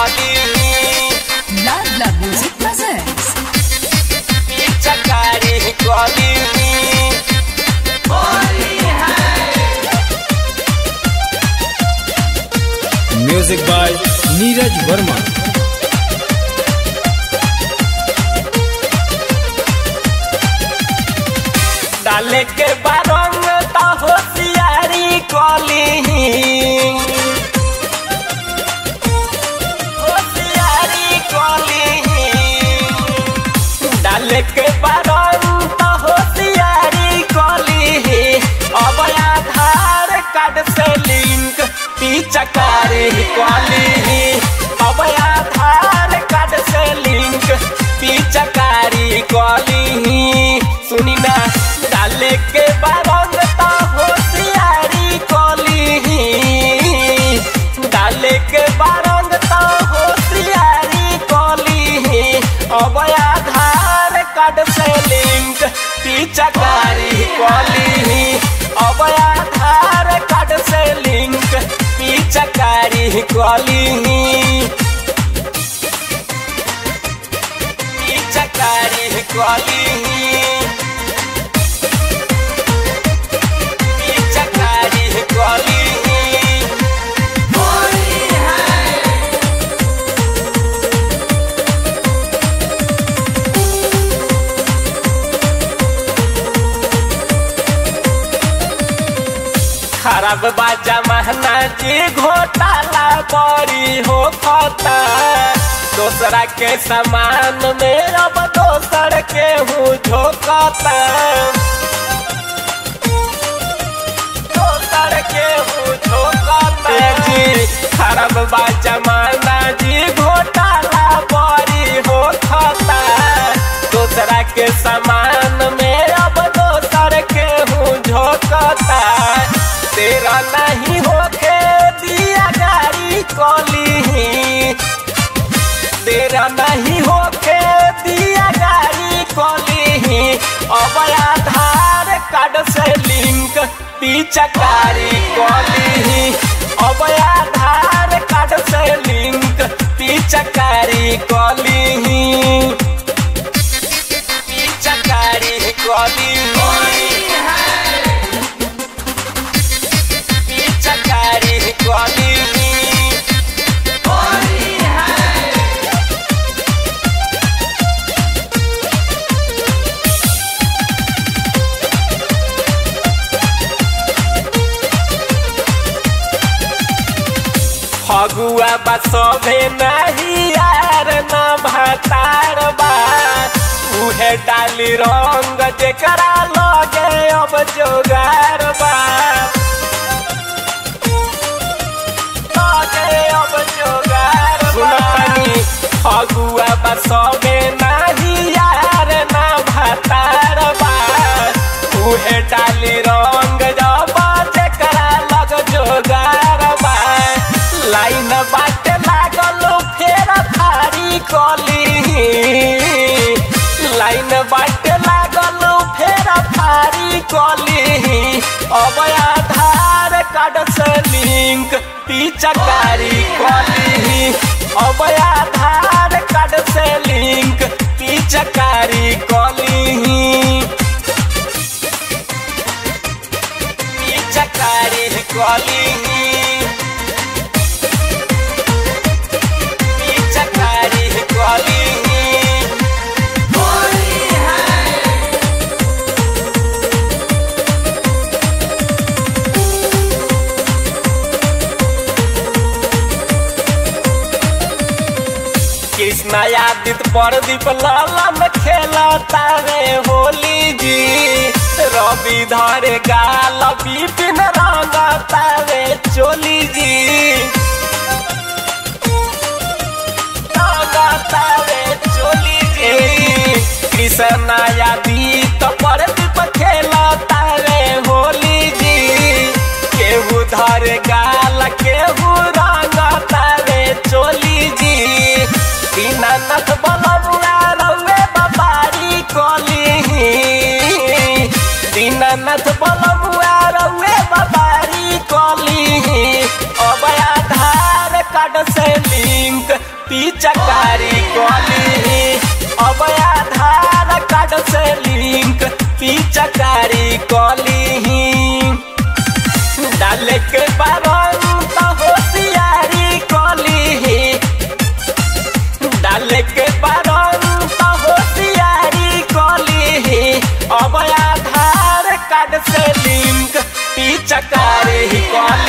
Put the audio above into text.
कली Love Love Music presents पिचकारी कली म्यूजिक बाय नीरज वर्मा डाले के बारंग ता होशियारी कली होशियारी कली डाले के बारंग ता होशियारी कली अब आधार कार्ड से लिंक पिचकारी कली अब आधार कार्ड से लिंक पिचकारी कली सुनी ना डाले के बारंग ता होशियारी कली डाले के बारंग ता होशियारी कली अब आधार कार्ड से लिंक पिचकारी कली अब आधार कार्ड से लिंक पिचकारी कली पिचकारी कली पिचकारी कली खराब बाजा महना जी घोटाला बड़ी हो खता दोसरा के सामान में अब दोसर के हूँ झोंकता दोसर के हूँ झोंकता जी खराब बाजा महना जी घोटाला बड़ी हो खता दोसरा के सामान में अब दोसर के हूँ झोंकता तेरा नहीं होके दिया गाड़ी कली तेरा नहीं होके दिया गाड़ी कली अब आधार कार्ड से लिंक पिचकारी कली अब आधार कार्ड से लिंक पिचकारी कली पिचकारी कली पिचकारी कली फगुआ बा सभे नहीं यार न भातार बा उहे डाली रंग जेकरा लगे अब जोगार बा लगे अब जोगार बा फगुआ बा सभे नहीं यार न भातार बा उहे डाली रंग जब जेकरा लग जोगार बा लाइन बाटे लागल फेर थारी कली लाइन बाटे लागल फेर थारी कली अब आधार कार्ड से लिंक पिचकारी कली अब आधार कार्ड से लिंक पिचकारी कली पिचकारी कली पिचकारी कली कृष्णा यादित प्रदीप लालन खेलता रे होली जी रवि धरे गाल विपिन रंगता रे चोली जी रंगता रे चोली जी कृष्णा यादित प्रदीप खेलता रे होली जी केहू धरे गाल केहू रंगता रे चोली जी दीनानाथ बलमुआ रउए बाबारी कली दीनानाथ बलमुआ रउए बाबारी कली अब आधार कार्ड से लिंक पिचकारी कली अब आधार कार्ड से लिंक पिचकारी कली डाले के बारन तो होशियारी कली डाले के बारन तो होशियारी कली अब आधार कार्ड से लिंक पिचकारी कली